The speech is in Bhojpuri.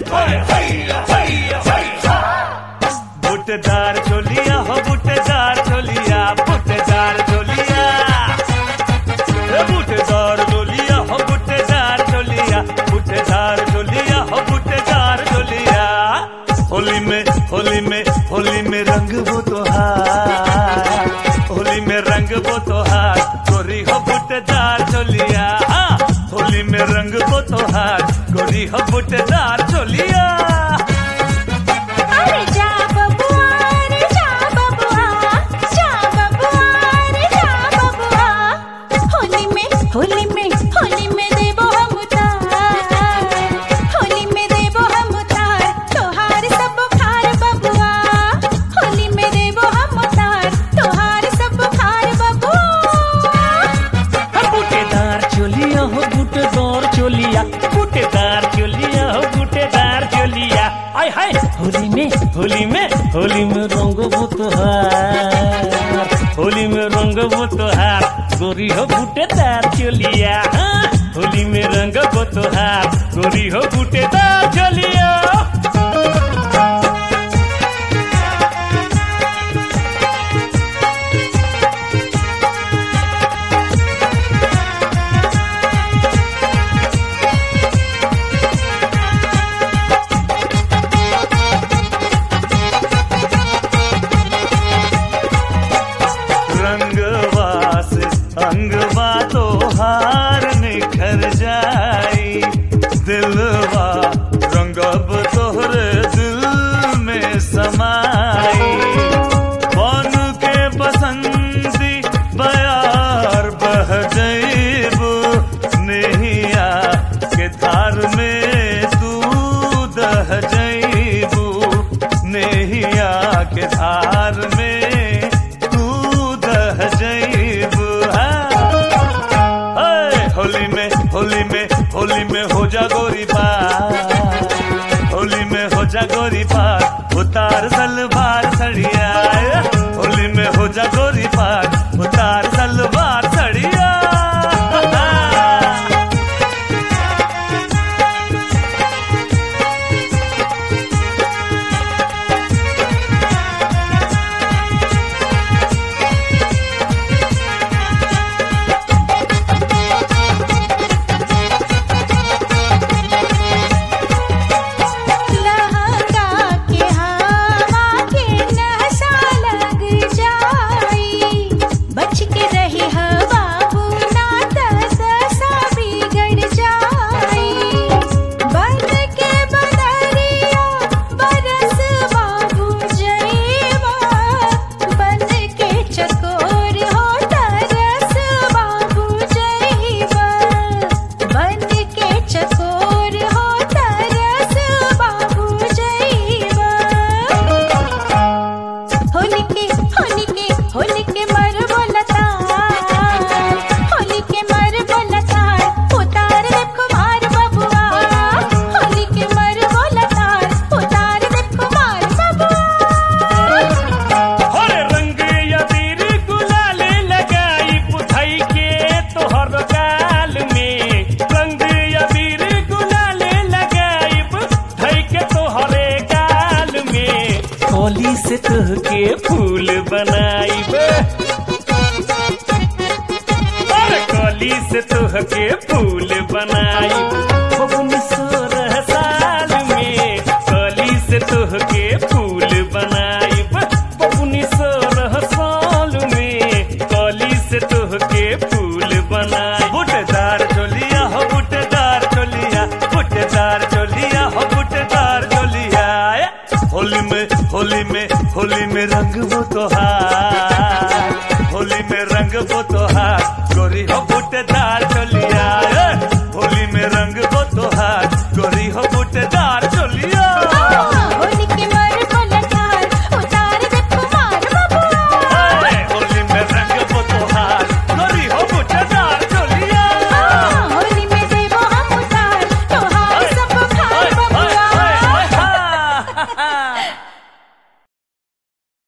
बुटेदार चोलिया हो बुटेदार चोलिया बुटेदार चोलिया ए बुटेदार चोलिया हो बुटेदार चोलिया बुटेदार चोलिया हो बुटेदार चोलिया होली में होली में होली में रंग वो तोहार होली में रंग वो तोहार गोरी हो बुटेदार चोलिया हाँ, होली में रंग वो तोहार गोरी हो बुटेदार चोलिया अरे जा बबुआ रे जा बबुआ जा बबुआ रे जा बबुआ होली में होली में होली में देबो हम उतार होली में देबो हम उतार तोहार सब खार बबुआ होली में देबो हम उतार तोहार सब खार बबुआ बूटेदार चोलिया हो बूटेदार चोलिया बूटेदार चोलिया हो बूटेदार चोलिया आय हाय होली में होली में होली में रंग वो तोहार होली में रंग वो तोहार गोरी हो बूटेदार चोलिया हाँ, होली में रंग वो तोहार गोरी हो बूटेदार चोलिया रंगवास अंगवा तो हार निखर जाई दिलवा रंगब तोहरे दिल में समाई बन के बसंती बयार बह जईबू नेहिया के धार में तू दह जईबू नेहिया के धार में तू दह जईबू हाय होली में होली में होली में हो जा गोरी पार होली में हो जा गोरी पार उतार सलवार सड़िया होली में हो जा गोरी पार उतार सलवार सड़िया लहंगा के हवा के नशा लग जाई बच के रही हवा बुना दशा बिगड़ जाई बन के बदरिया बरस बाबू जईवा बन के चकोर हो तरस बाबू जईवा बन के चकोर हो तरस बाबू जईवा होली के होली के होली के मर बोलतार होली के मर बोलतार उतार दे कुमार बबुआ होली के मर बोलतार उतार दे कुमार बबुआ हर रंग यदीर गुलाल लगाई पुथई के तोहर गाल में रंग यदीर गुलाल लगाई पुथई के तोहरे गाल में कली से तुह के फूल बनाई अरे कली से तुह के फूल बनाई बबुनी सोलह साल में कली से तुह के फूल बनाई बबुनी सोलह साल में कली से तुह के फूल बनाई बुटेदार चोलिया हो बुटेदार चोलिया बुटेदार चोलिया हो बुटेदार चोलिया होली में होली में होली में रंग वो तोहार होली में रंग वो तोहार